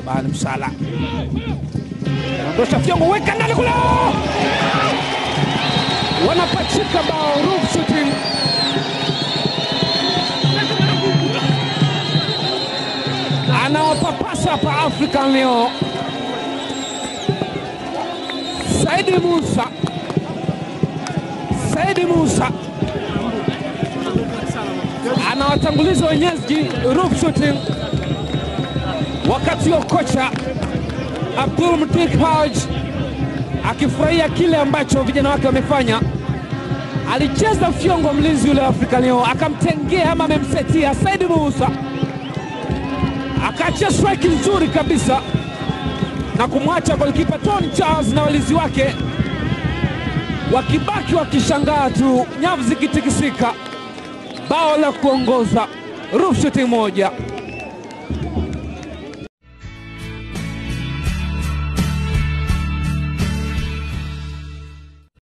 Shaban Msala ondosha Fyongo, weka ndani kule, wanapachika bao. Roof shooting anawapapasa hapa African leo. Saidi Musa, Saidi Musa anawatanguliza wenyeji roof shooting, wakati huo kocha Abdul Mtik Haj akifurahia kile ambacho vijana wake wamefanya. Alicheza Fyongo, mlinzi yule wa Afrika leo, akamtengea ama amemsetia Saidi Musa, akaachia strike nzuri kabisa na kumwacha golikipa Tony Charles na walinzi wake wakibaki wakishangaa tu, nyavu zikitikisika. Bao la kuongoza roof shooting moja.